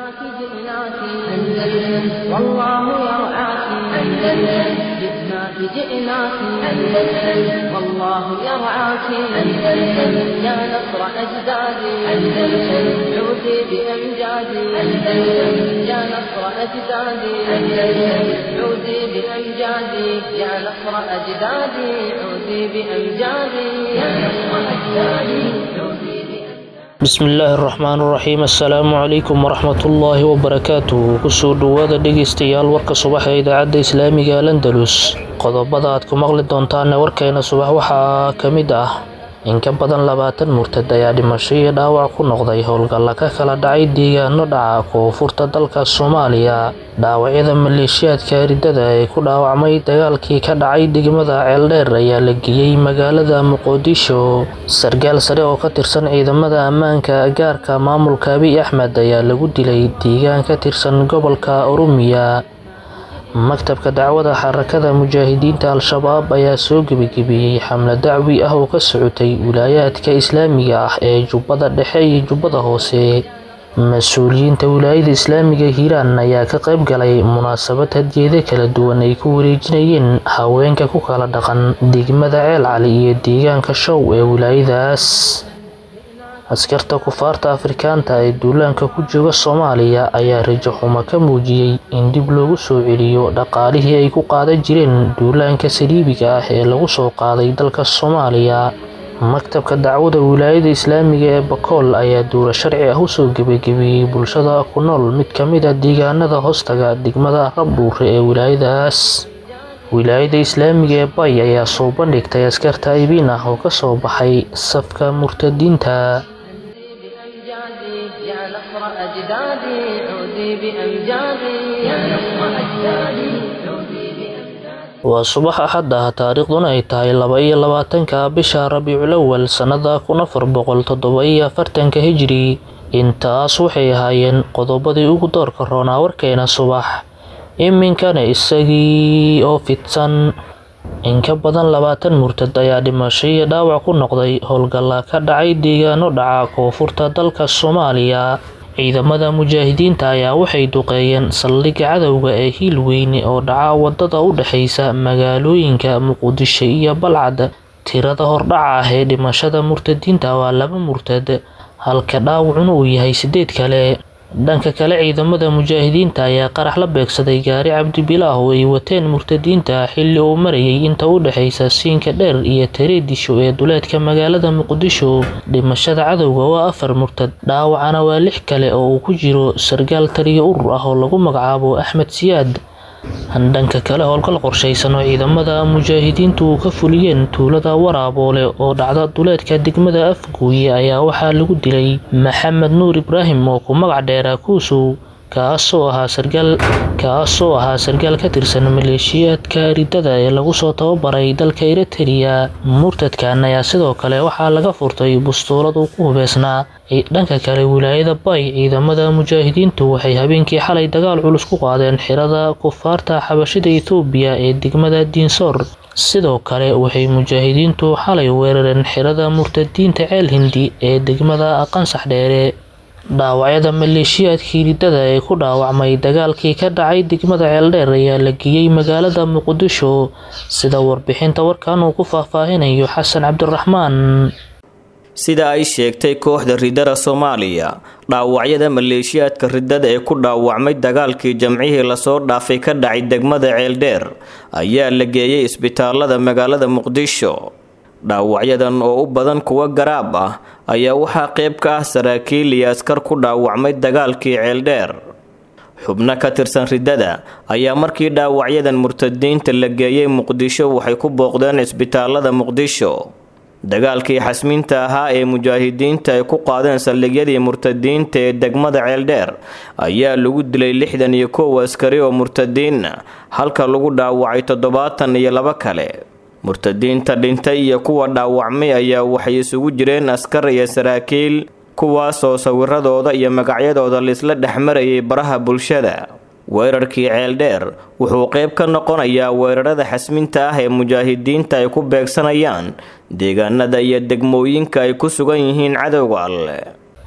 جئناك جئناك أندلس والله يرعاك أندلس جئناك جئناك أندلس والله يرعاك أندلس يا نصر أجدادي أندلس عودي بأمجادي أندلس يا نصر أجدادي أندلس عودي بأمجادي يا نصر أجدادي عودي بأمجادي يا نصر أجدادي عودي بأمجادي bismillaahi raxmaan raxiim assalaamu calaykum waraxmatullaahi wabarakaatuh kusoo dhowaada dhegaystayaal warka subax ee idaacadda islaamiga landalus qodobada aad ku maqli doontaane warkeena subax waxaa ka mid ah in ka badan labaatan murtad ayaa dhimasho iyo dhaawac ku noqday howlgalla ka kala dhacay deegaano dhaca koonfurta dalka soomaaliya dhaawacyada maleeshiyaadka ridada ee ku dhaawacmay dagaalkii ka dhacay degmada ceeldheer ayaa la geeyey magaalada muqdisho sargaal sare oo ka tirsan ciidamada ammaanka gaarka maamulka abiy axmed ayaa lagu dilay deegaan ka tirsan gobolka oromiya maktabka dacwada xarakada mujaahidiinta al-shabaab ayaa soo gebagebeeyey xamle dacwi ah oo ka socotay wilaayaadka islaamiga ah ee jubbada dhexe iyo jubbada hoose mas-uuliyiinta wilaayada islaamiga hiiraan ayaa ka qayb galay munaasabad hadiyado kala duwan ay ku wareejinayeen haweenka ku kala dhaqan degmada ceel cali iyo deegaanka show ee wilaayadaas askarta kufaarta afrikaanta ee duulaanka ku jooga soomaaliya ayaa rajo xumo ka muujiyey in dib loogu soo celiyo dhaqaalihii ay ku qaadan jireen duulaanka saliibiga ah ee lagu soo qaaday dalka soomaaliya maktabka dacwada wilaayada islaamiga ee bakool ayaa duula sharci ah usoo gebagebeeyey bulshada ku nool mid ka mid a deegaanada hoostaga degmada rabdhuure ee wilaayadaas wilaayada islaamiga ee bay ayaa soo bandhigtay askarta aybiin ah oo kasoo baxay safka murtadiinta بأمجادي يا نصر أجدادي عودي بأمجادي يا نصر أجدادي عودي بأمجادي waa subax axad ah taariikhduna ay tahay laba iyo labaatanka bisha rabiicul awal sannada kun afar boqol toddoba iyo afartanka hijri intaas waxay ahaayeen qodobadii ugu doorka roonaa warkeena subax iminkana isagii oo fidsan in ka badan labaatan murtad ayaa dhimasho iyo dhaawac ku noqday howlgalla ka dhacay deegaano dhaca koonfurta dalka soomaaliya ciidamada mujaahidiinta ayaa waxay duqeeyeen saldhigga cadowga ee hiil weyne oo dhaca wadada u dhexeysa magaalooyinka muqdisho iyo balcad tirada hordhaca ah ee dhimashada murtadiinta waa laba murtad halka dhaawacuna uu yahay sideed kale dhanka kale ciidamada mujaahidiinta ayaa qarax la beegsaday gaari cabdibilaah oo ay wateen murtadiinta xilli uu marayay inta u dhexeysa siinka dheer iyo tareedisho ee duleedka magaalada muqdisho dhimashada cadowga waa afar murtad dhaawacana waa lix kale oo uu ku jiro sargaal taliyo urur ah oo lagu magacaabo axmed siyaad dhanka kale howlgal qorshaysan oo ciidamada mujaahidiintu ka fuliyeen tuulada waraaboole oo dhacda duleedka degmada afguuye ayaa waxaa lagu dilay maxamed nuur ibraahim oo ku magac dheeraa kuusow kaasoo ahaa sargaal kaasoo ahaa sargaal ka tirsan maleeshiyaadka ridada ee lagu soo tababaray dalka eritrea murtadkan ayaa sidoo kale waxaa laga furtay bustuulad uu ku hubeysnaa dhanka kale wilaayada bay ciidamada mujaahidiintu waxay habeenkii xalay dagaal culus ku qaadeen xirada kufaarta xabashida ethoobiya ee degmada diinsoor sidoo kale waxay mujaahidiintu xalay weerareen xirada murtadiinta ceel hindi ee degmada qansax dheere dhaawacyada maleeshiyaadkii ridada ee ku dhaawacmay dagaalkii ka dhacay degmada ceeldheer ayaa la geeyey magaalada muqdisho sida warbixinta warkan uu ku faahfaahinayo xasan cabdiraxmaan sida ay sheegtay kooxda ridada soomaaliya dhaawacyada maleeshiyaadka ridada ee ku dhaawacmay dagaalkii jamcihii lasoo dhaafay ka dhacay degmada ceeldheer ayaa la geeyey isbitaalada magaalada muqdisho dhaawacyadan oo u badan kuwa garaab ah ayaa waxaa qayb ka ah saraakiil iyo askar ku dhaawacmay dagaalkii ceeldheer xubno ka tirsan ridada ayaa markii dhaawacyadan murtadiinta la geeyey muqdisho waxay ku booqdeen isbitaalada muqdisho dagaalkii xasmiinta ahaa ee mujaahidiinta ay ku qaadeen saldhigyadii murtadiinta ee degmada ceeldheer ayaa lagu dilay lixdan iyo kow askari oo murtadiina halka lagu dhaawacay toddobaatan iyo laba kale murtadiinta dhintay iyo kuwa dhaawacmay ayaa waxay isugu jireen askar iyo saraakiil kuwaasoo sawiradooda iyo magacyadooda laisla dhexmarayay baraha bulshada weerarkii ceeldheer wuxuu qayb ka noqonayaa weerarada xasminta ah ee mujaahidiinta ay ku beegsanayaan deegaanada iyo degmooyinka ay ku sugan yihiin cadowga alle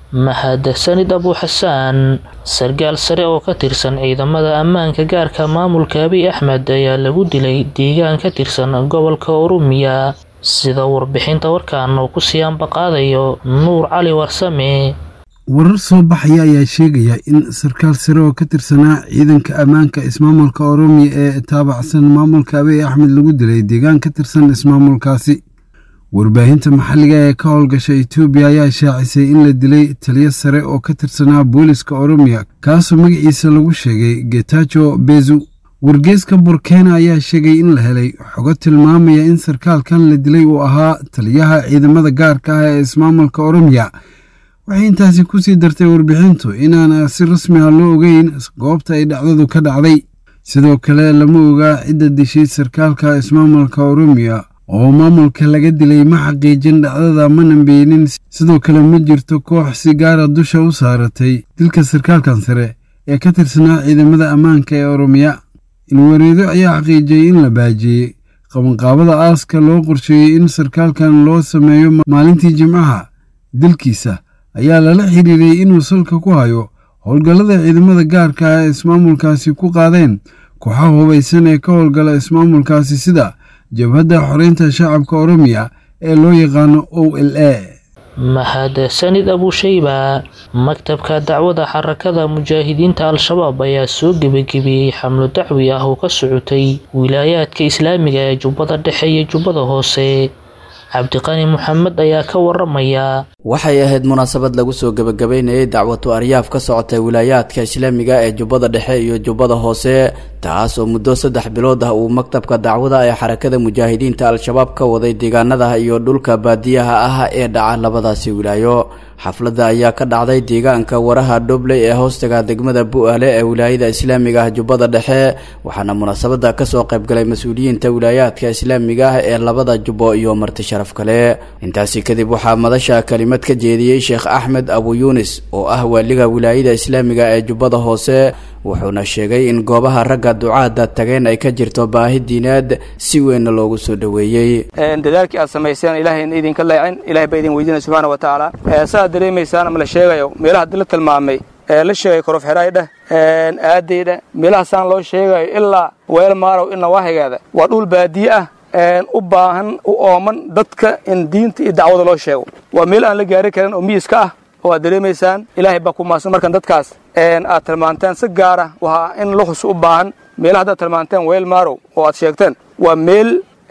mahadsanid abu xasaan sargaal sare oo ka tirsan ciidamada ammaanka gaarka maamulka abiy axmed ayaa lagu dilay deegaan ka tirsan gobolka oromiya sida warbixinta warkan uu ku sii ambaqaadayo nuur cali warsame warar soo baxaya ayaa sheegaya in sarkaal sare oo ka tirsanaa ciidanka ammaanka ismaamulka oromiya ee taabacsan maamulka abiy axmed lagu dilay deegaan ka tirsan ismaamulkaasi warbaahinta maxalliga ee ka howlgasha etoobiya ayaa shaacisay in la dilay taliyo sare oo ka tirsanaa booliska oromiya kaasoo magaciisa lagu sheegay getajo bezu wargeeska burkena ayaa sheegay in la helay xogo tilmaamaya in sarkaalkan la dilay uu ahaa taliyaha ciidamada gaarka ah ee ismaamulka oromiya waxay intaasi kusii dartay warbixintu inaan si rasmi ah loo ogeyn goobta ay dhacdadu ka dhacday sidoo kale lama ogaa cidda dishay sarkaalka ismaamulka oromiya oo maamulka laga dilay ma xaqiijin dhacdada mana beenin sidoo kale ma jirto koox si gaara dusha u saaratay dilka sarkaalkan sare ee ka tirsanaa ciidamada ammaanka ee oromiya ilwareedo ayaa xaqiijiyey in la baajiyey qabanqaabada aaska loo qorsheeyey in sarkaalkan loo sameeyo maalintii jimcaha dilkiisa ayaa lala xiriiriyey inuu salka ku hayo howlgallada ciidamada gaarka ah ee ismaamulkaasi ku qaadeen kooxaha hubaysan ee ka howlgala ismaamulkaasi sida jabhadda xoreynta shacabka oromiya ee loo yaqaano o l a mahadsanid abushayba maktabka dacwada xarakada mujaahidiinta al-shabaab ayaa soo gebagabiyey xamlo dacwi ah oo ka socotay wilaayaadka islaamiga ee jubbada dhexe iyo jubbada hoose cabdiqani maxamed ayaa ka waramaya waxay ahayd munaasabad lagu soo gebagabeynayay dacwatu aryaaf ka socotay wilaayaadka islaamiga ee jubbada dhexe iyo jubbada hoose taas oo muddo saddex bilood ah uu maktabka dacwada ee xarakada mujaahidiinta al-shabaab ka waday deegaanada iyo dhulka baadiyaha ah ee dhaca labadaasi wilaayo xafladda ayaa ka dhacday deegaanka waraha dhobley ee hoostaga degmada bu-aale ee wilaayada islaamiga ah jubbada dhexe waxaana munaasabada kasoo qaybgalay mas-uuliyiinta wilaayaadka islaamiga ah ee labada jubbo iyo marti sharaf kale intaasi kadib waxaa madasha kalimad ka jeediyey sheekh axmed abu yuunis oo ah waaliga wilaayada islaamiga ee jubbada hoose wuxuuna sheegay in goobaha ragga ducaada tageen ay ka jirto baahi diineed si weynna loogu soo dhoweeyey dadaalkii aad samayseen ilaahayna idinka leecin ilahay baa idin weydiinaya subxaana wa tacaala saaad dareemaysaan ama la sheegayo meelaha haddi la tilmaamay ee la sheegay korof xidhaay dheh aaday dheh meelahaasaan loo sheegayo ilaa weel maarow in nawaahigeeda waa dhul baadiye ah u baahan u ooman dadka in diinta iyo dacwada loo sheego waa meel aan la gaari karin oo miyiska ah oo aad dareemaysaan ilaahay baa ku maadsan markan dadkaas aad tilmaanteen si gaara waa in luxus u baahan meelaha haddaad tilmaanteen weel maarow oo aad sheegteen waa meel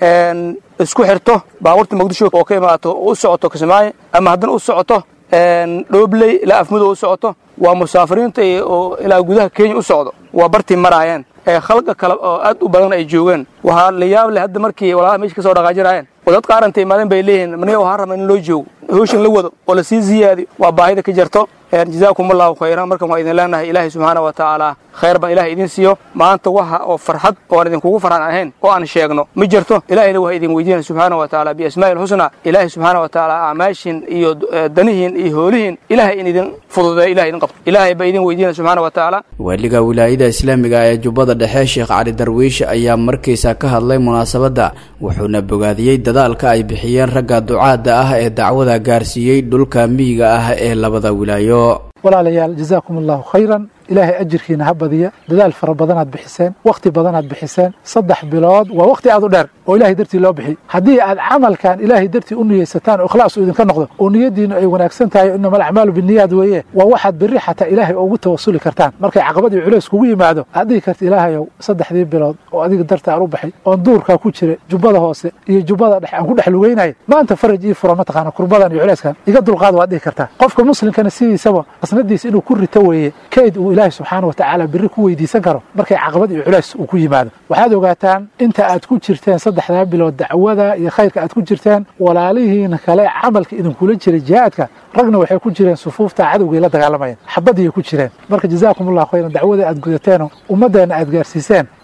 isku xirto baabuurta muqdisho oo ka imaato u socoto kismaayo ama haddana u socoto dhoobley ilaa afmudo u socoto waa musaafiriinta oo ilaa gudaha kenya u socdo waa bartii maraayeen khalqa kale oo aad u badan ay joogeen waxaa la yaab leh hadda markii walaalaha meesha ka soo dhaqaajinaayeen oo dad qaaranta imaadeen bay leeyihiin maniga waxaan rabaa in loo joogo hawshan la wado oo lasii ziyaadiyo waa baahida ka jirto jazaakum allahu khayran markan waan idin leenahay ilaahay subxaana wa tacaala khayr baan ilahay idin siiyo maanta waxa oo farxad oo aan idinkugu farxan ahayn oo aan sheegno ma jirto ilahayna waa idin weydiinaya subxaana wa tacaala biasmaa'i ilxusna ilaahay subxaana wa tacaala acmaashin iyo danihiin iyo hoolihiin ilahay in idin fududeeyo ilahay idin qabto ilaahay baa idin weydiinaya subxaana wa tacaala waaliga wilaayada islaamiga ee jubbada dhexe sheekh cali darwiish ayaa markiisa ka hadlay munaasabadda wuxuuna bogaadiyey dadaalka ay bixiyeen ragga ducaadda ah ee dacwada gaarsiiyey dhulka miyiga ah ee labada wilaayo walaalayaal jazaakum allahu khayran ilaahay ajirkiina ha badiya dadaal fara badanaad bixiseen wakhti badanaad bixiseen saddex bilood waa wakhti aad u dheer oo ilahay dartii loo bixiy haddii aad camalkan ilaahay dartii u niyeysataan oo ikhlaas uu idinka noqdo oo niyaddiinu ay wanaagsan tahay inama alacmaalu biniyaad weeye waa waxaad berri xataa ilaahay ugu tawasuli kartaan markay caqabad iyo culays kugu yimaado aad dhihi karta ilaahayow saddexdii bilood oo adiga darta aan u baxay oon duurkaa ku jira jubbada hoose iyo jubbada dhexe aan ku dhex lugeynaya maanta faraj ii fura mataqaana kurbadan iyo culayskan iga dulqaada waad dhihi kartaa qofka muslimkana sidiisaba qasnadiisa inuu ku rito weeye kayd uu ilaahay subxaana wa tacaala berri ku weydiisan karo markay caqabad iyo culays uu ku yimaado waxaad ogaataan inta aad ku jirteen saddexdaa bilood dacwada iyo khayrka aad ku jirteen walaalihiina kale camalka idinkula jiray jihaadka ragna waxay ku jireen sufuufta cadowgay la dagaalamayeen xabadiyay ku jireen marka jazaakum allahu khayran dacwada aad gudateenoo ummaddeenna aad gaarsiiseen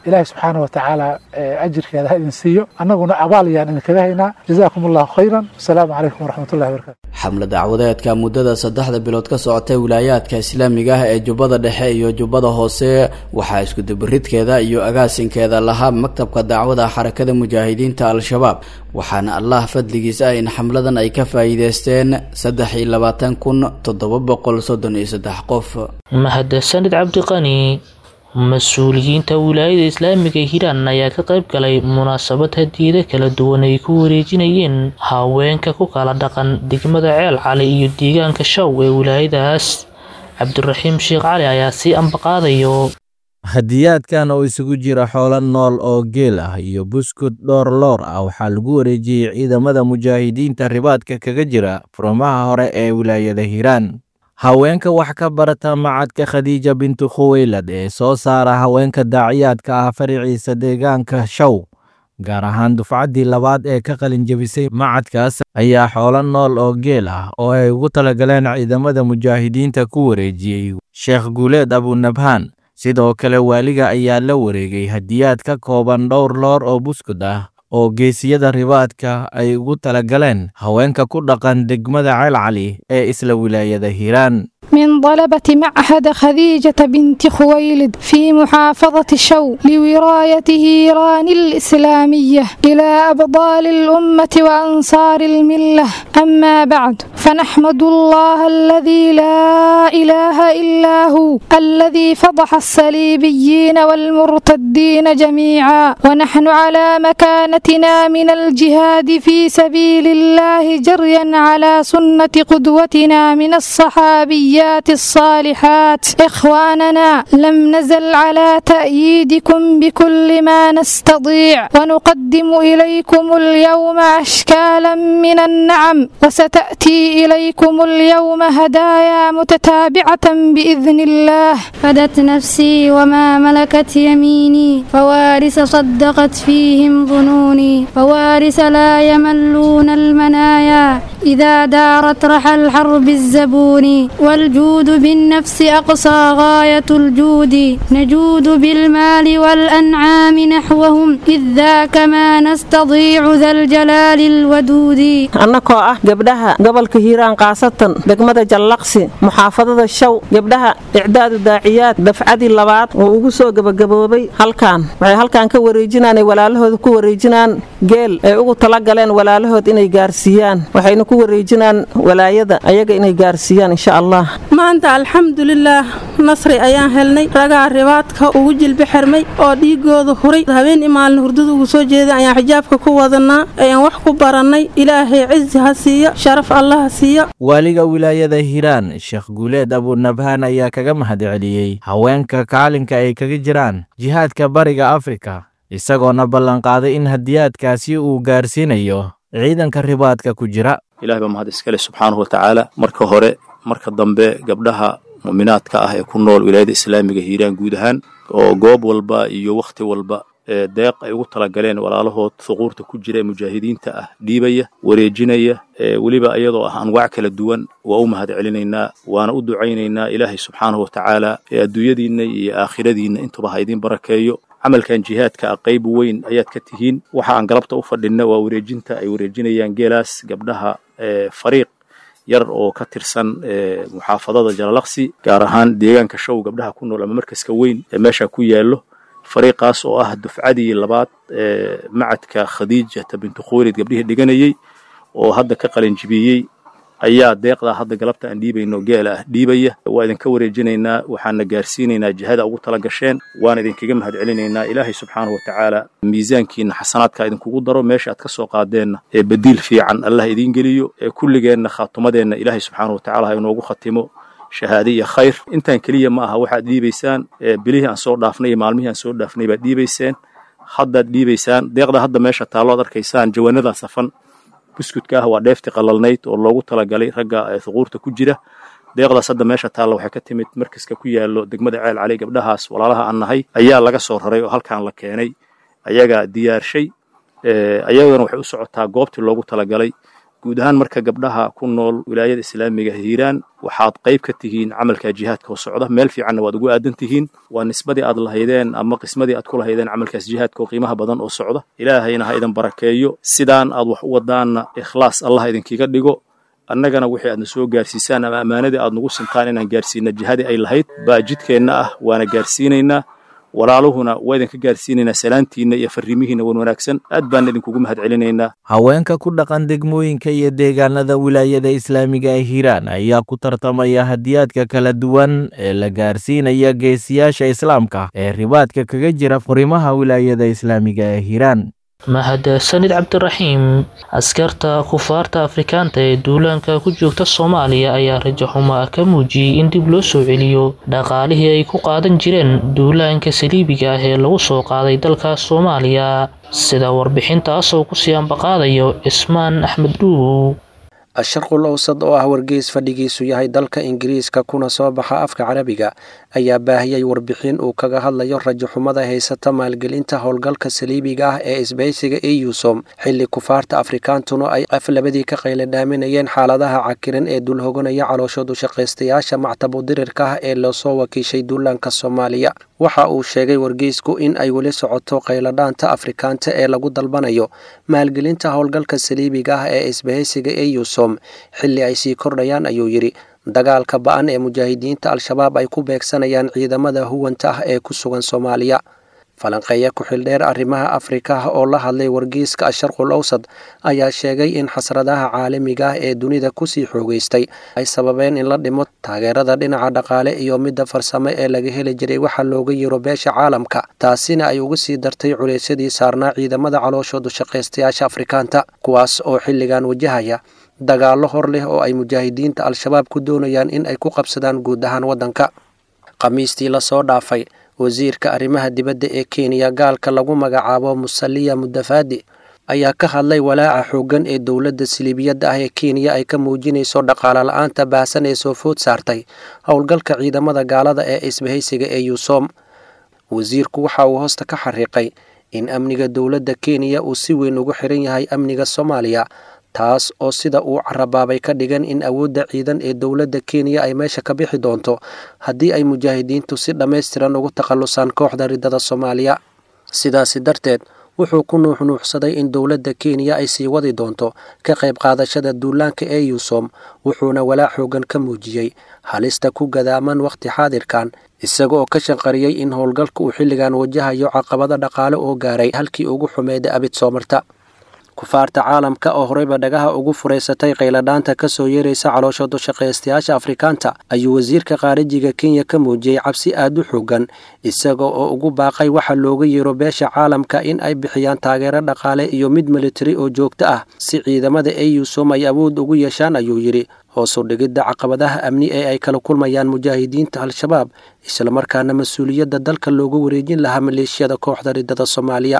ilaahay subxaana wa tacaala ajirkeeda ha idin siiyo annaguna abaal ayaan idinkaga haynaa jazaakum allahu khayran wasalaamu calaykum waraxmatullahi wabarakatu xamle dacwadeedka muddada saddexda bilood ka socotay wilaayaadka islaamiga ah ee jubbada dhexe iyo jubbada hoose waxaa iskudubaridkeeda iyo agaasinkeeda lahaa maktabka dacwada xarakada mujaahidiinta al-shabaab waxaana allah fadligiisa ah in xamladan ay ka faa'iideysteen saddex iyo labaatan kun toddoba boqol soddon iyo saddex qof mahadsanid cabdiqani mas-uuliyiinta wilaayada islaamiga hiiraan ayaa ka qayb galay munaasabad hadiyado kala duwan ay ku wareejinayeen haweenka ku kala dhaqan degmada ceel cali iyo deegaanka shaw ee wilaayadaas cabdiraxiim sheekh cali ayaa sii ambaqaadayo hadiyaadkan oo isugu jira xoolo nool oo geel ah iyo buskud dhowr loor ah waxaa lagu wareejiyey ciidamada mujaahidiinta ribaadka kaga jira furmaha hore ee wilaayada hiiraan haweenka wax ka barata macadka khadiija bintu khuweylad ee soo saara haweenka daaciyaadka ah fariciisa deegaanka show gaar ahaan dufcaddii labaad ee ka qalinjebisay macadkaas ayaa xoolo nool oo geel ah oo ay ugu talagaleen ciidamada mujaahidiinta ku wareejiyey sheekh guuleed abunabhaan sidoo kale waaliga ayaa la wareegay hadiyaad ka kooban dhowr loor oo buskud ah oo geesiyada ribaadka ay ugu talagaleen haweenka ku dhaqan degmada ceel cali ee isla wilaayada hiiraan من طلبة معهد خديجة بنت خويلد في محافظة شو لوراية إيران الإسلامية إلى أبطال الأمة وأنصار الملة أما بعد فنحمد الله الذي لا إله إلا هو الذي فضح الصليبيين والمرتدين جميعا ونحن على مكانتنا من الجهاد في سبيل الله جريا على سنة قدوتنا من الصحابيات الصالحات إخواننا لم نزل على تأييدكم بكل ما نستطيع ونقدم إليكم اليوم أشكالا من النعم وستأتي إليكم اليوم هدايا متتابعة بإذن الله فدت نفسي وما ملكت يميني فوارث صدقت فيهم ظنوني فوارث لا يملون المنايا إذا دارت رحى الحرب الزبون والجود بالنفس أقصى غاية الجود نجود بالمال والأنعام نحوهم إذ ذاك ما نستضيع ذا الجلال الودود annakoo ah gabdhaha gobolka hiiraan kaasatan degmada jallaqsi muxaafadada shaw gabdhaha icdaadu daaciyaad dafcadii labaad oo ugu soo gebagaboobay halkan waxay halkan ka wareejinaan ay walaalahooda ku wareejinaan geel ay ugu talagaleen walaalahood inay gaarsiiyaan waxayna ku wareejinaan walaayada ayaga inay gaarsiiyaan insha allah maanta alxamdulilaah nasri ayaan helnay ragaa ribaadka ugu jilbi xirmay oo dhiigooda huray habeen imaalna hurdada ugu soo jeeday ayaan xijaabka ku wadanaa ayaan wax ku barannay ilaahay cizi ha siiyo sharaf allah ha siiyo waaliga wilaayada hiiraan sheekh guuleed abunabhaan ayaa kaga mahadceliyey haweenka kaalinka ay kaga jiraan jihaadka bariga afrika isagoona ballanqaaday in hadiyaadkaasi uu gaarsiinayo ciidanka ribaadka ku jira ilahay baa mahad iskale subxaanahu watacaala marka hore marka dambe gabdhaha mu'minaadka ah ee ku nool wilaayada islaamiga hiiraan guud ahaan oo goob walba iyo wakhti walba ee deeq ay ugu talagaleen walaalahood suquurta ku jira ee mujaahidiinta ah dhiibaya wareejinaya ee weliba iyadoo ah anwaac kala duwan waa u mahad celinaynaa waana u ducaynaynaa ilaahay subxaanahu watacaala ee adduunyadiinna iyo aakhiradiinna intuba ha idiin barakeeyo camalkan jihaadka ah qayb weyn ayaad ka tihiin waxa aan galabta u fadhinna waa wareejinta ay wareejinayaan geelaas gabdhaha ee fariiq yar oo ka tirsan muxaafadada jalalaqsi gaar ahaan deegaanka show gabdhaha ku nool ama markaska weyn ee meesha ku yaallo fariiqaas oo ah dufcadii labaad ee macadka khadiijata bintu khuwaylid gabdhihii dhiganayey oo hadda ka qalinjibiyey ayaa deeqdaa hadda galabta aan dhiibayno geela ah dhiibaya waa idinka wareejinaynaa waxaana gaarsiinaynaa jihada ugu tala gasheen waana idinkaga mahad celinaynaa ilaahay subxaanahu watacaala miisaankiina xasanaadka idinkugu daro meesha aad ka soo qaadeenna ee badiil fiican allah idiin geliyo ee kulligeenna khaatumadeenna ilaahay subxaanahu watacaala ha inoogu khatimo shahaade iyo khayr intaan keliya ma aha waxaad dhiibaysaan bilihii aan soo dhaafnay iyo maalmihii aan soo dhaafnay baad dhiibayseen haddaad dhiibaysaan deeqda hadda meesha taallo ad arkaysaan jawaanadaa safan buskudka ah waa dheefti qalalnayd oo loogu talagalay ragga thuquurta ku jira deeqdaas hadda meesha taalla waxay ka timid markaska ku yaallo degmada ceel cali gabdhahaas walaalaha aan nahay ayaa laga soo raray oo halkan la keenay ayagaa diyaarshay ayagana waxay u socotaa goobtii loogu talagalay guud ahaan marka gabdhaha ku nool wilaayada islaamiga hiiraan waxaad qayb ka tihiin camalka jihaadka oo socda meel fiicanna waad ugu aadan tihiin waa nisbadii aad lahaydeen ama qismadii aad ku lahaydeen camalkaas jihaadka oo qiimaha badan oo socda ilaahayna ha idin barakeeyo sidaan aad wax u wadaanna ikhlaas allah idinkiga dhigo annagana wixii aadna soo gaarsiisaan ama ammaanadii aad nagu sintaan inaan gaarsiina jihadii ay lahayd baa jidkeenna ah waana gaarsiinaynaa walaaluhuna waa idinka gaarsiinaynaa salaantiinna iyo farriimihiinna wan wanaagsan aad baan idinkugu mahad celinaynaa haweenka ku dhaqan degmooyinka iyo deegaanada wilaayada islaamiga ee hiiraan ayaa ku tartamaya hadiyaadka kala duwan ee la gaarsiinaya geesiyaasha islaamka ee ribaadka kaga jira furimaha wilaayada islaamiga ee hiiraan mahadsanid cabdiraxiim askarta kufaarta afrikaanta ee duulaanka ku joogta soomaaliya ayaa rajo xumo ka muujiyey in dib loo soo celiyo dhaqaalihii ay ku qaadan jireen duulaanka saliibiga ah ee lagu soo qaaday dalka soomaaliya sida warbixintaasoo kusii ambaqaadayo cismaan axmed dhuubow asharqul owsad oo ah wargeys fadhigiisu yahay dalka ingiriiska kuna soo baxa afka carabiga ayaa baahiyey warbixin uu kaga hadlayo rajaxumada haysata maalgelinta howlgalka saliibiga ah ee isbaysiga eusom xilli kufaarta afrikaantuna ay aflabadii ka qayladhaaminayeen xaaladaha cakiran ee dulhoganaya calooshoodu shaqaystayaasha mactabu dirirka ah ee loosoo wakiishay duulaanka soomaaliya waxa uu sheegay wargeysku in ay weli socoto qayladhaanta afrikaanta ee lagu dalbanayo maalgelinta howlgalka saliibiga ah ee isbahaysiga eusom xilli ay sii kordhayaan ayuu yidhi dagaalka ba-an ee mujaahidiinta al-shabaab ay ku beegsanayaan ciidamada huwanta ah ee ku sugan soomaaliya falanqeeya ku-xildheer arrimaha afrika oo la hadlay wargeyska asharqul owsad ayaa sheegay in xasradaha caalamiga ah ee dunida kusii xoogeystay ay sababeen in la dhimo taageerada dhinaca dhaqaale iyo midda farsamo ee laga heli jiray waxa looga yiro beesha caalamka taasina ay uga sii dartay culeysyadii saarnaa ciidamada calooshoodu shaqaystayaasha afrikaanta kuwaas oo xilligan wajahaya dagaallo hor leh oo ay mujaahidiinta al-shabaab ku doonayaan in ay ku qabsadaan guud ahaan waddanka khamiistii lasoo dhaafay wasiirka arrimaha dibadda ee kenya gaalka lagu magacaabo musaliya mudafaadi ayaa ka hadlay walaaca xooggan ee dowladda siliibiyadda ah ee kenya ay ka muujinayso dhaqaale la-aanta baahsan ee soo food saartay howlgalka ciidamada gaalada ee isbahaysiga ee yuusom wasiirku waxa uu hoosta ka xariiqay in amniga dowladda kenya uu si weyn ugu xiran yahay amniga soomaaliya taas oo sida uu carabaabay ka dhigan in awoodda ciidan ee dowladda kenya ay meesha ka bixi doonto haddii ay mujaahidiintu si dhammaystiran ugu takhallusaan kooxda riddada soomaaliya sidaasi darteed wuxuu ku nuuxnuuxsaday in dowladda kenya ay sii wadi doonto ka qayb qaadashada duulaanka ee yuusom wuxuuna walaac xoogan ka muujiyey halista ku gadaaman wakhti xaadirkan isaga oo ka shanqariyey in howlgalka uu xilligan wajahayo caqabado dhaqaale oo gaaray halkii ugu xumeeda abid soomarta kufaarta caalamka oo horeyba dhagaha ugu furaysatay qayladhaanta ka soo yeeraysa calooshoodu shaqaystayaasha afrikaanta ayuu wasiirka khaarijiga kenya ka muujiyey cabsi aad u xoogan isaga oo ugu baaqay waxa looga yeero beesha caalamka in ay bixiyaan taageero dhaqaale iyo mid militari oo joogto ah si ciidamada eusom ay awood ugu yeeshaan ayuu yidhi hoosu dhigidda caqabadaha amni ee ay kala kulmayaan mujaahidiinta al-shabaab islamarkaana mas-uuliyadda dalka looga wareejin lahaa maleeshiyada kooxda riddada soomaaliya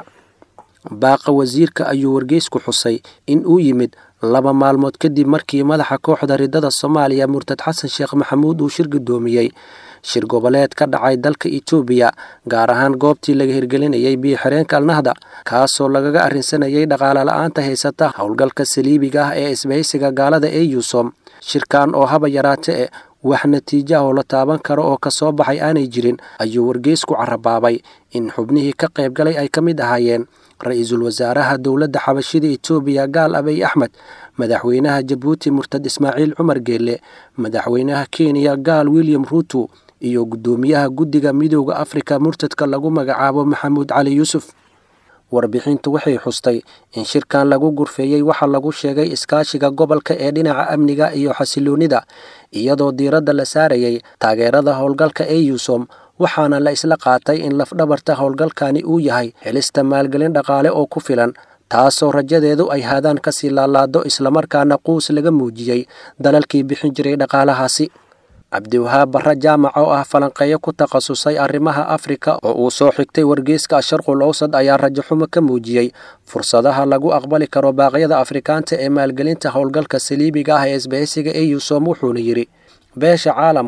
baaqa wasiirka ayuu wargeysku xusay in uu yimid laba maalmood kadib markii madaxa kooxda riddada soomaaliya murtad xasan sheekh maxamuud uu shir gudoomiyey shir goboleed ka dhacay dalka etoobiya gaar ahaan goobtii laga hirgelinayay biyo-xireenka alnahda kaasoo lagaga arrinsanayay dhaqaale la-aanta haysata howlgalka saliibiga ah ee isbahaysiga gaalada ee yuusom shirkan oo haba yaraate e wax natiijo ah oo la taaban karo oo kasoo baxay aanay jirin ayuu wargeysku carabaabay in xubnihii ka qaybgalay ay ka mid ahaayeen ra-iisul wasaaraha dowladda xabashida etoobiya gaal abiy axmed madaxweynaha jabuuti murtad ismaaciil cumar geelle madaxweynaha kenya gaal william ruuto iyo guddoomiyaha guddiga midooda afrika murtadka lagu magacaabo maxamuud cali yuusuf warbixintu waxay xustay in shirkan lagu gurfeeyey waxa lagu sheegay iskaashiga gobolka ee dhinaca amniga iyo xasiloonida iyadoo diiradda la saarayay taageerada howlgalka ee yuusom waxaana la isla qaatay in lafdhabarta howlgalkani uu yahay helista maalgelin dhaqaale oo ku filan taasoo rajadeedu ay haadaan kasii laalaado islamarkaana quus laga muujiyey dalalkii bixin jiray dhaqaalahaasi cabdiwahaab barre jaamac oo ah falanqeeyo ku takhasusay arrimaha afrika oo uu soo xigtay wargeyska asharqul owsad ayaa rajaxumo ka muujiyey fursadaha lagu aqbali karo baaqyada afrikaanta ee maalgelinta howlgalka saliibiga ah ee isbahaysiga ee yuusom wuxuuna yidhi beesha caalamku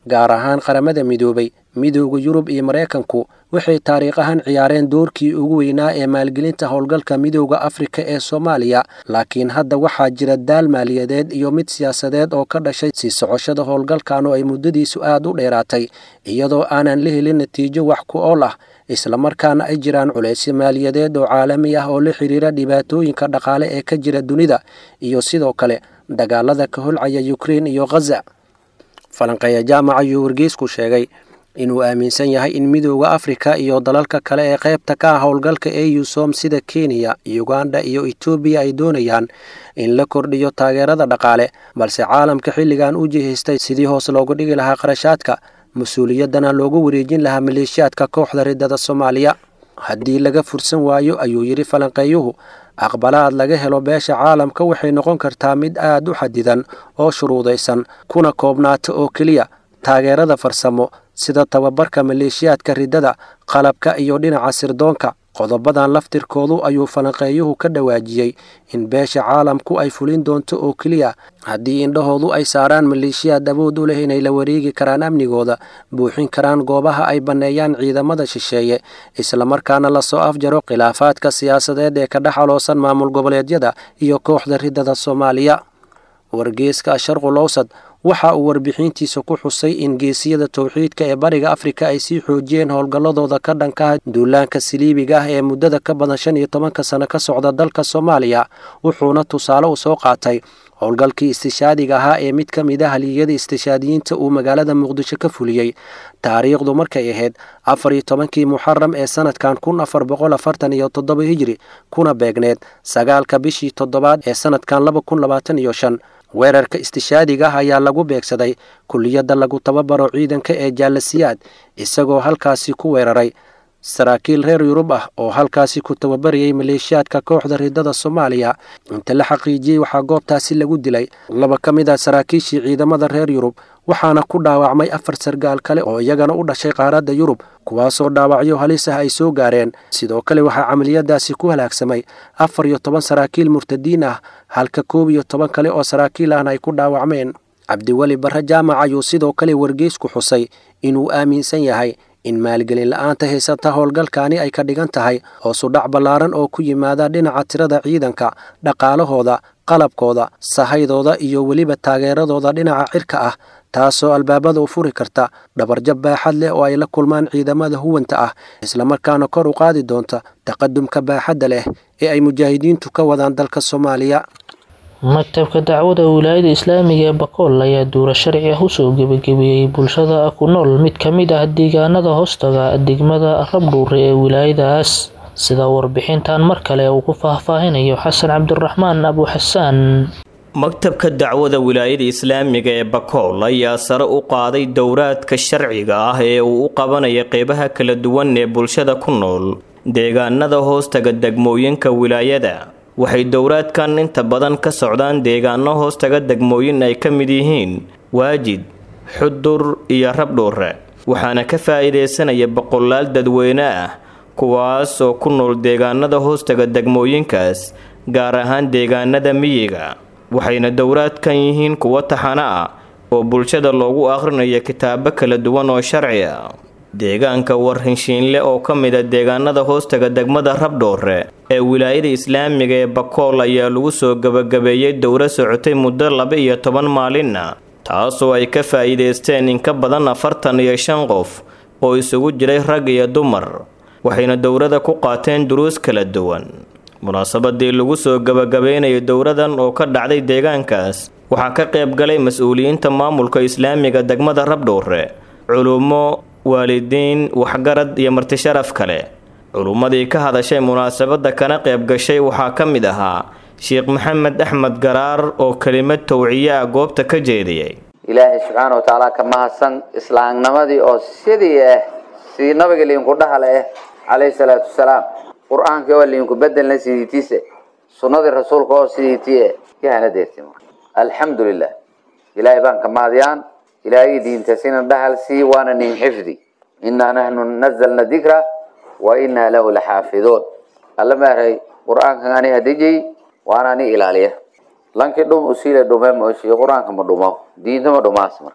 gaar ahaan qaramada midoobay midooda yurub iyo maraykanku waxay taariikh ahaan ciyaareen doorkii ugu weynaa ee maalgelinta howlgalka midooda afrika ee soomaaliya laakiin hadda waxaa jira daal maaliyadeed iyo mid siyaasadeed oo ka dhashay sii socoshada howlgalkan oo ay muddadiisu aad u dheeraatay iyadoo aanan la helin natiijo wax ku ool ah islamarkaana ay jiraan culaysyo maaliyadeed oo caalami ah oo la xiriira dhibaatooyinka dhaqaale ee ka jira dunida iyo sidoo kale dagaalada ka holcaya ukrein iyo khaza falanqeeya jaamac ayuu wargeysku sheegay inuu aaminsan yahay in midooda afrika iyo dalalka kale ee qaybta ka ah howlgalka eusom sida kenya uganda iyo etoobiya ay doonayaan in la kordhiyo taageerada dhaqaale balse caalamka xilligan u jihaystay sidii hoos loogu dhigi lahaa qarashaadka mas-uuliyaddana loogu wareejin lahaa maleeshiyaadka kooxda riddada soomaaliya haddii laga fursan waayo ayuu yidhi falanqeeyuhu aqbalaad laga helo beesha caalamka waxay noqon kartaa mid aad u xadidan oo shuruudaysan kuna koobnaata oo keliya taageerada farsamo sida tababarka maleeshiyaadka riddada qalabka iyo dhinaca sirdoonka qodobadan laftirkoodu ayuu falanqeeyuhu ka dhawaajiyey in beesha caalamku ay fulin doonto oo keliya haddii indhahoodu ay saaraan maleeshiyaad awood u leh inay la wareegi karaan amnigooda buuxin karaan goobaha ay banneeyaan ciidamada shisheeye islamarkaana lasoo afjaro khilaafaadka siyaasadeed ee ka dhex aloosan maamul goboleedyada iyo kooxda riddada soomaaliya wargeeska sharqul owsad waxa uu warbixintiisa ku xusay in geesiyada towxiidka ee bariga afrika ay sii xoojiyeen howlgalladooda ka dhankaha duulaanka saliibiga ah ee muddada ka badan shan iyo tobanka sano ka socda dalka soomaaliya wuxuuna tusaale u soo qaatay howlgalkii istishaadiga ahaa ee mid ka mid a haliyada istishaadiyiinta uu magaalada muqdisho ka fuliyey taariikhdu markay ahayd afar iyo tobankii muxaram ee sanadkan kun afar boqol afartan iyo toddoba hijri kuna beegneed sagaalka bishii toddobaad ee sanadkan laba kun labaatan iyo shan weerarka istishaadiga ah ayaa lagu beegsaday kulliyadda lagu tababaro ciidanka ee jaalasiyaad isagoo halkaasi ku weeraray saraakiil reer yurub ah oo halkaasi ku tababarayay maleeshiyaadka kooxda riddada soomaaliya inta la xaqiijiyey waxaa goobtaasi lagu dilay laba ka mid ah saraakiishii ciidamada reer yurub waxaana ku dhaawacmay afar sargaal kale oo iyagana u dhashay qaaradda yurub kuwaasoo dhaawacyo halis ah ay soo gaareen sidoo kale waxaa camaliyadaasi ku halaagsamay afar iyo toban saraakiil murtadiin ah halka koob iyo toban kale oo saraakiil ahna ay ku dhaawacmeen cabdiweli barre jaamac ayuu sidoo kale wargeysku xusay inuu aaminsan yahay in maalgelin la-aanta haysata howlgalkaani ay ka dhigan tahay hoosudhac ballaaran oo ku yimaada dhinaca tirada ciidanka dhaqaalahooda qalabkooda sahaydooda iyo weliba taageeradooda dhinaca cirka ah taasoo albaabada u furi karta dhabarjab baaxad leh oo ay la kulmaan ciidamada huwanta ah islamarkaana kor u qaadi doonta taqadumka baaxadda leh ee ay mujaahidiintu ka wadaan dalka soomaaliya maktabka dacwada wilaayada islaamiga ee bakool ayaa duura sharci ah usoo gebagabeeyey bulshada ku nool mid ka mid ah deegaanada hoostaga degmada rabdhuure ee wilaayadaas sida warbixintan mar kale uu ku faahfaahinayo xasan cabdiraxmaan abuxasaan maktabka dacwada wilaayada islaamiga ee bakool ayaa sare u qaaday dowraadka sharciga ah ee uu u qabanaya qeybaha kala duwan ee bulshada ku nool deegaanada hoostaga degmooyinka wilaayada waxay dowraadkan inta badan ka socdaan deegaano hoostaga degmooyin ay ka mid yihiin waajid xudur iyo rabdhuure waxaana ka faa'iidaysanaya boqolaal dadweyne ah kuwaas oo ku nool deegaanada hoostaga degmooyinkaas gaar ahaan deegaanada miyiga waxayna dowraadkan yihiin kuwo taxano ah oo bulshada loogu akhrinayo kitaabo kala duwan oo sharci ah deegaanka warhinshiinle oo ka mid a deegaanada hoostaga degmada rabdhoore ee wilaayada islaamiga ee bakool ayaa lagu soo gebagabeeyey dowro socotay muddo laba iyo toban maalinna taasoo ay ka faa'iidaysteen in ka badan afartan iyo shan qof oo isugu jiray rag iyo dumar waxayna dowrada ku qaateen duruus kala duwan munaasabadii lagu soo gebagabeynayo dowradan oo ka dhacday deegaankaas waxaa ka qayb galay mas-uuliyiinta maamulka islaamiga degmada rabdhoore culummo waalidiin waxgarad iyo martisharaf kale culummadii ka hadashay munaasabadda kana qayb gashay waxaa ka mid ahaa sheekh maxamed axmed garaar oo kelimad towciye ah goobta ka jeediyey ilaahay subxaana wa tacaala ka mahadsan islaamnimadii oo sidii ah sidii nabiga liinku dhahale ah calayhi salaatu wasalaam qur-aankii oo liinku bedelna sidiitiise sunnadii rasuulka oo sidiitii yahana deerti alxamdu lilah ilaahay baan ka mahadiyaan ilaahay diintasina dhahal sii waana nin xifdi inaa nahnu nazalna dikra wa inaa lahu laxaafiduun alla maaray qur-aankan ani hadijay waana ani ilaaliya lankii dhum usiile dhume mooshi qur-aanka ma dhumo diinta ma dhumaas marka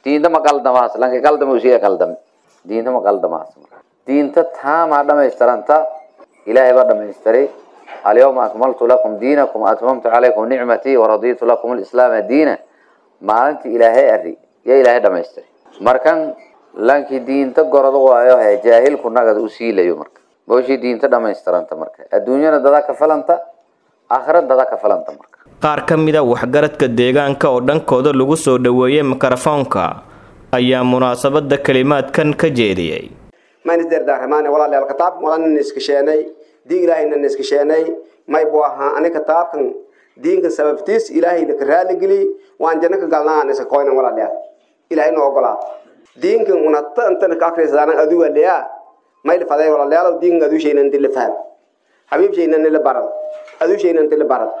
diinta ma qaldamaas lanka qaldama usiga qaldame diinta ma qaldamaas diinta taamaa dhamaystiranta ilaahay baa dhamaystiray alyawma akmaltu lakum diinakum atmamtu calaykum nicmatii waraditu lakum alislaama diina maalintii ilaahay ari yaa ilaahay dhamaystiray markan lankii diinta gorada waayo he jaahilku nagada u siilayo marka booshii diinta dhamaystiranta marka adduunyana dadaa ka falanta aakhira dadaa ka falanta marka qaar ka mid a waxgaradka deegaanka oo dhankooda lagu soo dhoweeyey mikrofoonka ayaa munaasabada kelimaadkan ka jeediyey manisderdaaramaane walaalayaal kitaabkan walaana niskasheenay diin ilaahayna niskasheenay may buu ahaa ani kitaabkan diinka sababtiis ilaahayna ka raaligeli waan janno ka galnaa niska koynan walaalayaal ilaahay noo ogolaa diinkan unata intana ka akrisadaanan aduga leyaa may lifaday walaalayaal diinkan aduushayna inti la faham xabiibshayna nila barad aduushayna inti la barad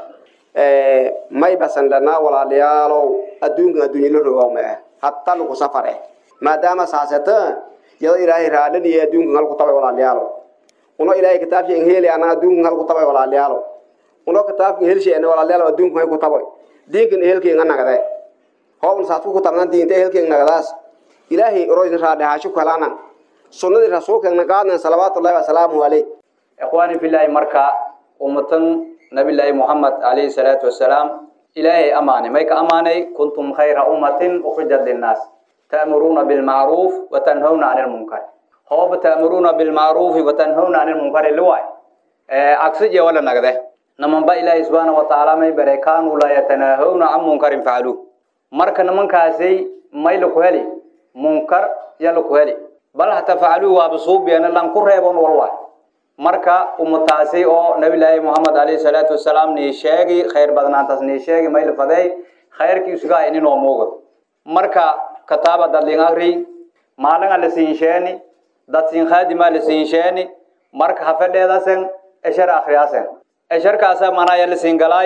may basan dhanaa walaalayaalow adduunkan adduunya la rogaa ma ah hatta lagu safar eh maadaama saasata yado ilaahay raadhaniya adduunkan halku tabay walaalayaalo uno ilaahay kitaabshan heli ana adduunkan halku tabay walaalayaalo uno kitaabkan helsheena walaalayaalo adduunkan hay ku tabay diinkan ehelkeenga nagade hoobn saadku ku tabnaan diinta ehelkeen nagadaas ilaahay oroysa raadhahaasho kalana sunnadii rasuulkeena qaadnan salawaatullahi wasalaamuhu caleyh ikhwaani filaahi marka ummatan nabillaahi muhammad calayhi salaatu wasalaam ilaahay amaanay may ka amaanay kuntum khayra ummatin ukhrijat linnaas ta'muruuna bilmacruuf watanhawna cani lmunkar hooba ta'muruuna bilmacruufi watanhawna cani lmunkari liwaay agsije wala nagde namanba ilaahay subxaana watacaala may bare kaanuu laa yatanaahawna can munkarin facaluuh marka nimankaasay may laku heli munkar ya laku heli bal hata facaluuh waaba suubiyana lan ku reebon walwaay marka ummataasi oo nabilaahi moxamed alayhi salaatu wasalaam nii sheegi khayr badnaantaas nii sheegi mayl faday khayrkiisugaa ininoo muugo marka kataaba dadlin agri maalinga la siinsheeni dad siin khaadima la siinsheeni marka hafedheedasen eshar akhriyaasen esharkaasa manaya la siingalaay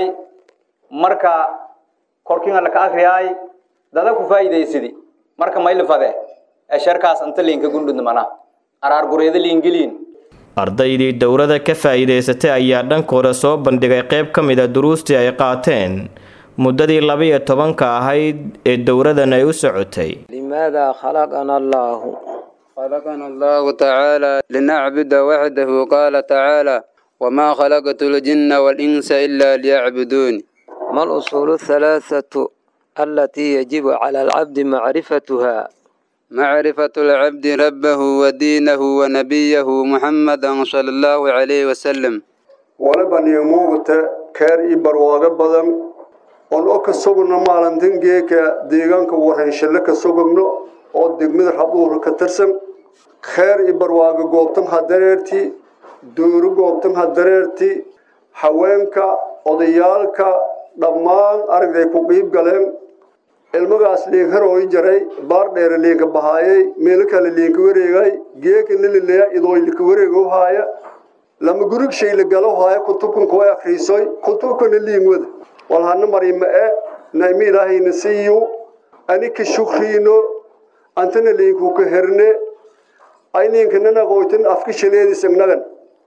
marka korkinga laka akriyaay dada ku faa'iidaysidi marka mayl fade esharkaas inta liinka gundhud mana araar gureeda liingiliin ardaydii dowladda ka faa'iidaysatay ayaa dhankooda soo bandhigay qayb ka mid a duruustii ay qaateen muddadii laba-iyo tobanka ahayd ee dowladan ay u socotay لماذا خلقنا الله خلقنا الله تعالى لنعبد وحده قال تعالى وما خلقت الجن والإنس إلا ليعبدون ما الأصول الثلاثة التي يجب على العبد معرفتها معرفة العبد ربه ودينه ونبيه محمدا صلى الله عليه وسلم waliba niyamuugta keer ii barwaago badan oon oo ka sugno maalintan geeka deegaanka warhanshalle ka sugagno oo degmada rabuura ka tirsan kheer ii barwaago goobtan ha dareerti dowro goobtan ha dareerti haweenka odayaalka dhammaan aragday ku qiib galeen ilmagaas liin harooy jaray baar dheere liinka bahaayay meelo kale liinka wareegay geeka nilileya idooy lika wareego haaya lama gurig shay la galo haaya kutubkan kuwa akhriisoy kutubkana liin wada walhana marima e naimi ilaahayna siiyo anika shukriino antana liinku ka herne ayniinkanana qoytan afka shaleedisagnagan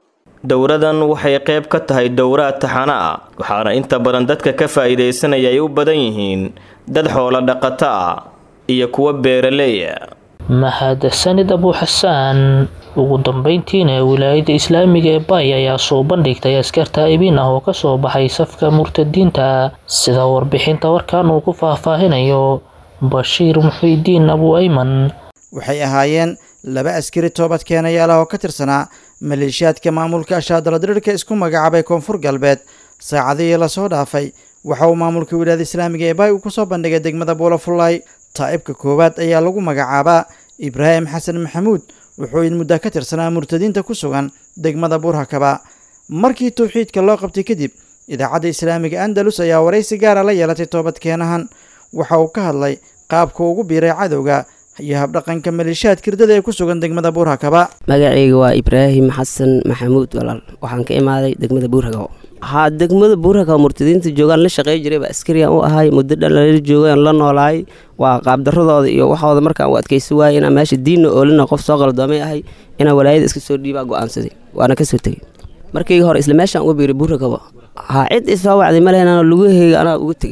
dowradan waxay qayb ka tahay dowraad taxana ah waxaana inta badan dadka ka faa'iidaysanaya ay u badan yihiin dad xoolo dhaqato ah iyo kuwa beeraleeya mahadsanid abu xasaan ugu dambeyntiina wilaayada islaamiga ee bay ayaa soo bandhigtay askar taa'ibin ah oo kasoo baxay safka murtadiinta sida warbixinta warkan uu ku faahfaahinayo bashiir muxiidiin abu ayman waxay ahaayeen laba askari toobad keenayaal ah oo ka tirsanaa maleeshiyaadka maamulka ashaadaladirirka isku magacaabay koonfur galbeed saacadihii lasoo dhaafay waxa uu maamulka wilaayada islaamiga ee bay uu kusoo bandhigay degmada buulafullaay taa'ibka koowaad ayaa lagu magacaabaa ibraahim xasan maxamuud wuxuu in muddo ka tirsanaa murtadiinta ku sugan degmada buurhakaba markii towxiidka loo qabtay kadib idaacadda islaamiga andalus ayaa waraysi gaara la yeelatay toobadkeenahan waxa uu ka hadlay qaabka ugu biiray cadowga iyo habdhaqanka maleeshiyaad kirdada ee ku sugan degmada buurhakaba magacayga waa ibraahim xasan maxamuud walaal waxaan ka imaaday degmada buurhakaba haa degmada buurhakaba murtadiinta joogaan la shaqey jiray baa askariyan u ahay muddo dhalala joogaan la noolaay waa qaabdaradooda iyo waxooda markaan u adkaysi waayay inaan meesha diinna oolina qof soo qaldoomay ahay inaan walaayada iska soo dhiibaa go-aansaday waana kasoo tegey markii hore isla meeshaan uga biiray buurhakaba haa cid isoo wacday ma lehenaan lugaheyga anaa uga tegey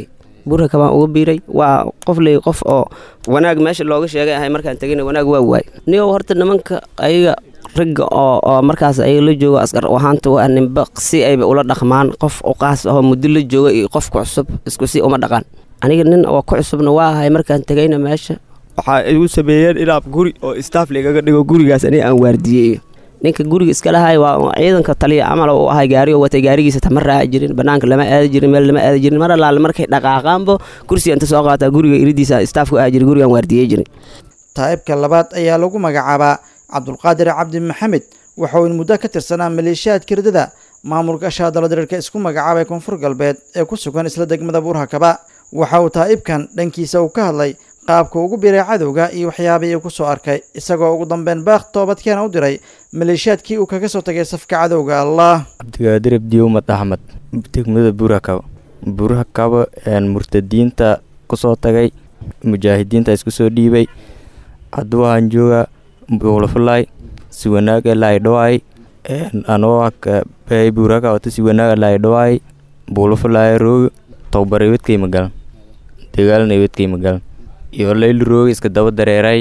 buuraka baan uga biiray waa qof ley qof oo wanaag meesha looga sheegay ahay markaan tegayna wanaag waa waay niyow horta nimanka ayaga ragga oo oo markaas ayaga la joogo askar ahaanta waa ninba si ayba ula dhaqmaan qof uqaas ahoo muddo la jooga iyo qofka cusub isku si uma dhaqan aniga nin oo ku cusubna waa ahay markaan tegayna meesha waxaa igu sameeyeen inaab guri oo staff ligaga dhigo gurigaas aniga aan waardiyey ninka guriga iska lahay waa ciidanka taliya camal u ahay gaari oo watay gaarigiisa tama raaci jirin banaanka lama aadi jirin meel lama aadi jirin mar allaale markay dhaqaaqaanbo kursiga inta soo qaataa guriga iridiisa staafku aadi jiray gurigaan waardiyey jiray taa'ibka labaad ayaa lagu magacaabaa cabdulqaadir cabdi maxamed waxa uu in muddo ka tirsanaa maleeshiyaadka ridada maamulka shaadala diriirka isku magacaabay koonfur galbeed ee ku sugan isla degmada buurhakaba waxa uu taa'ibkan dhankiisa uu ka hadlay qaabka ugu biray cadowga iyo waxyaabihii uu ku soo arkay isagoo ugu dambeyn baaq toobadkeena u diray maleeshiyaadkii uu kaga soo tagay safka cadowga allah cabdigaadir abdiumad axmed degmada buurhakaba buurhakaba murtadiinta kusoo tagay mujaahidiinta isku soo dhiibay hadduu ahaan jooga buulafulay si wanaaga laydhawaay anoo bay buuraka wata si wanaaga laydhawaay buulafulay roog towbar ibadkay magalan dagaalna ibadkay magalan iyo layli rooga iska daba dareeray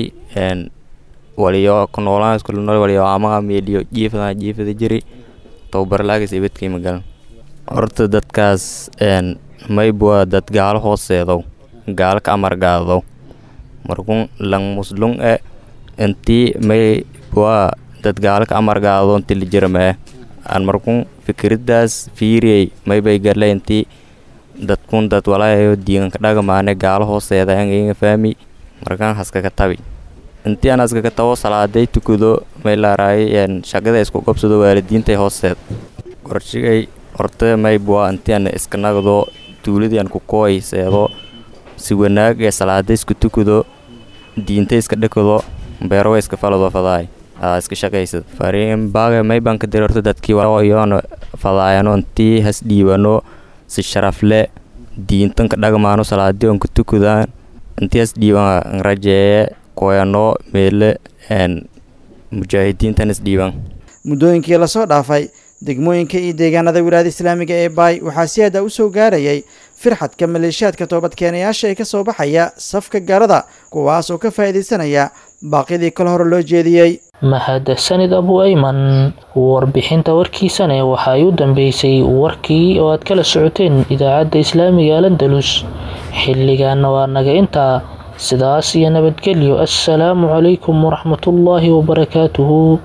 waliyo ku noolaan isku nool waliyo amaga meeliyo jiifada jiifada jiri towbar laagis ibadkay magalan horta dadkaas maybwa dad gaalo hooseedow gaalo ka amar gaadow markun lang muslung e intii may waa dad gaalo ka amar gaado inti la jirame aan markun fikiridaas fiiriyey maybay gale intii dadkun dad walaayo diiganka dhagamaane gaalo hooseeda angainga faami markaan haskaka tabi intii aan haskaka tabo salaaday tukado may laaraay shaqada isku qabsado waalidiintay hooseed qorshigay horta maybwa intii aan iska nagdo tuuladii aan ku kooy seedo si wanaag ee salaada isku tukado diinta iska dhakado beerowa iska falado fadaay aa iska shaqaysad fariin baaga maybaan ka dirorto dadkii iyoona fadaayano intii has dhiibano si sharafle diintanka dhagmaano salaadii on ka tukadaan intii has dhiiban rajeeye koyano meele mujaahidiintan is dhiiban muddooyinkii lasoo dhaafay degmooyinka iyo deegaanada wilaayada islaamiga ee baay waxaa si aada u soo gaarayay firxadka maleeshiyaadka toobadkeenayaasha ee ka soo baxaya safka gaalada kuwaas oo ka faa'iidaysanaya baaqyadii kale hore loo jeediyey mahadsanid abu ayman warbixinta warkiisane waxa ay u dambeysay warkii oo aad kala socoteen idaacadda islaamiga alandalus xilligaana waa naga intaa sidaas iyo nabadgelyo assalaamu calaykum waraxmatullaahi wabarakaatuhu